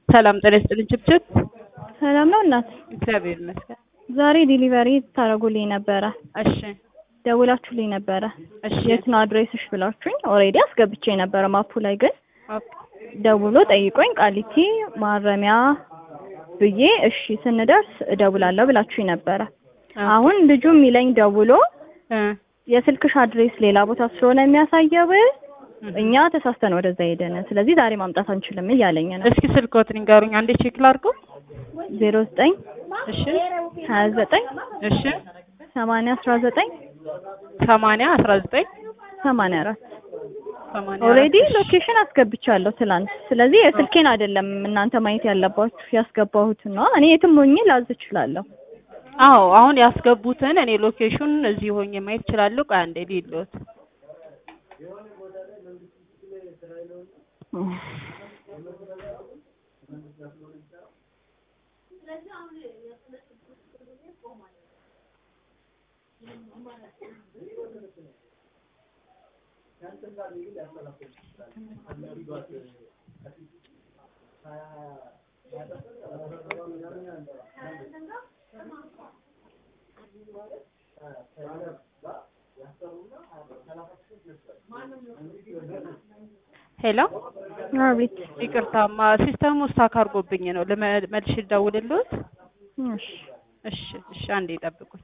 ሰላም ጤና ይስጥልኝ ችብችብ። ሰላም ነው እናት። እግዚአብሔር ይመስገን። ዛሬ ዲሊቨሪ ታደርጉልኝ ነበረ፣ እሺ ደውላችሁልኝ ነበረ። እሺ የት ነው አድሬስሽ ብላችሁኝ ኦልሬዲ አስገብቼ ነበረ ማፑ ላይ ግን ኦኬ ደውሎ ጠይቆኝ ቃሊቲ ማረሚያ ብዬ እሺ ስንደርስ እደውላለሁ ብላችሁኝ ነበረ። አሁን ልጁ የሚለኝ ደውሎ እ የስልክሽ አድሬስ ሌላ ቦታ ስለሆነ የሚያሳየው እኛ ተሳስተን ወደዛ ሄደን ስለዚህ ዛሬ ማምጣት አንችልም እያለኝ ነው። እስኪ ስልክዎት ንገሩኝ አንዴ ቼክ ላድርገው። ዜሮ ዘጠኝ እሺ ሀያ ዘጠኝ እሺ ሰማንያ አስራ ዘጠኝ ሰማንያ አስራ ዘጠኝ ሰማንያ አራት ሰማንያ ኦልሬዲ አራት። ሎኬሽን አስገብቻለሁ ትላንት። ስለዚህ የስልኬን አይደለም እናንተ ማየት ያለባችሁ ያስገባሁትን ነው። እኔ የትም ሆኜ ላዝ እችላለሁ። አዎ አሁን ያስገቡትን እኔ ሎኬሽን እዚህ ሆኜ ማየት እችላለሁ። ቆይ አንዴ ልሂድልዎት። ሄሎ አቤት። ይቅርታማ ሲስተሙ ስታክ አድርጎብኝ ነው። ልመ- መልሼ ልደውልልዎት? እሺ እሺ እሺ አንዴ ይጠብቁኝ።